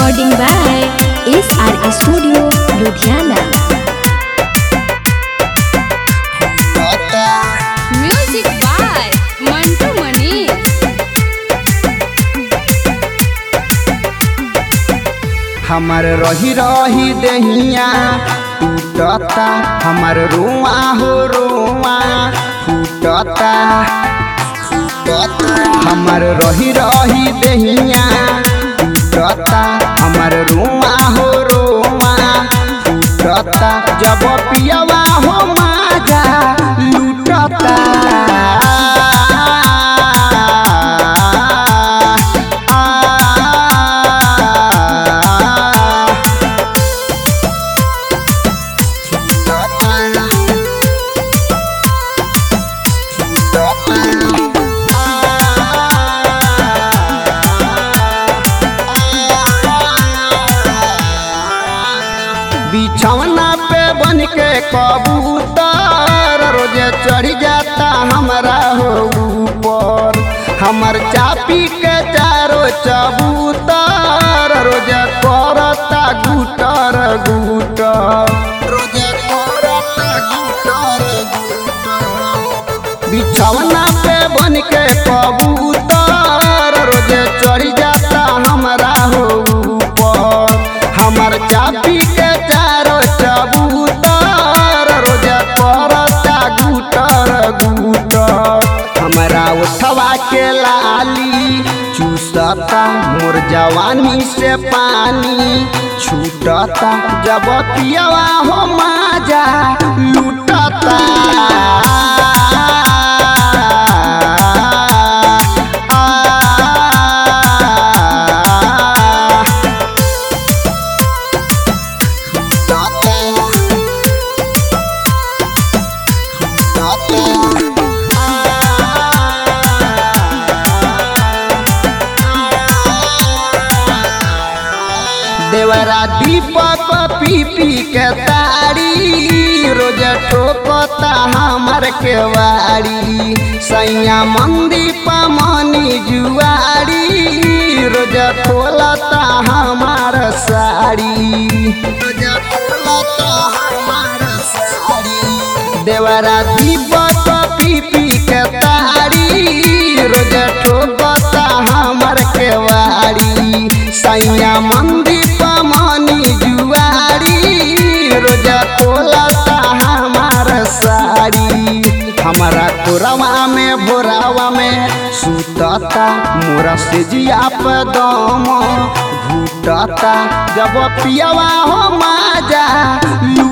Recording by SR Studio, Ludhiana. Music by Mantu Mani. हमर रही रही दहिया टूटता हमर रुआ हो रुआ फूटता हमर रही रही दहिया टूटता हमर रुआ हो रुआ फूटता जब पियवा हो माजा लूटता बिछौना पे बन के कबूतर रोजे चढ़ जाता हमारा हो ऊपर हमर चापी के चारो चबूतर रोजे करता गुटर गुटर रोजे करता गुटर गुटर बिछौना पे बन के कबूतर रोजे चढ़ जाता हमारा हो ऊपर हमर चापी के चारो चबूतर रोजे करता गुटर गुटर हमरा उठवा के लाली चूसता मोर जवानी से पानी छूटता जब पियवा हो माजा लूटता देवरा दीपक पी पी के तारी रोज ठोकता हमर के वारी सैया मंदी पमनी जुआरी रोज खोलता हमार साड़ी रोज खोलता हमार साड़ी देवरा दीपक पी पी के तारी रोज ठोकता हमर के वारी सैया मंदी पमनी जुआरी रोज खोलता हमार साड़ी हमारा कोरवा में भोरावा में सुतता मोरा से जिया पे दम घूटता जब पियवा हो माजा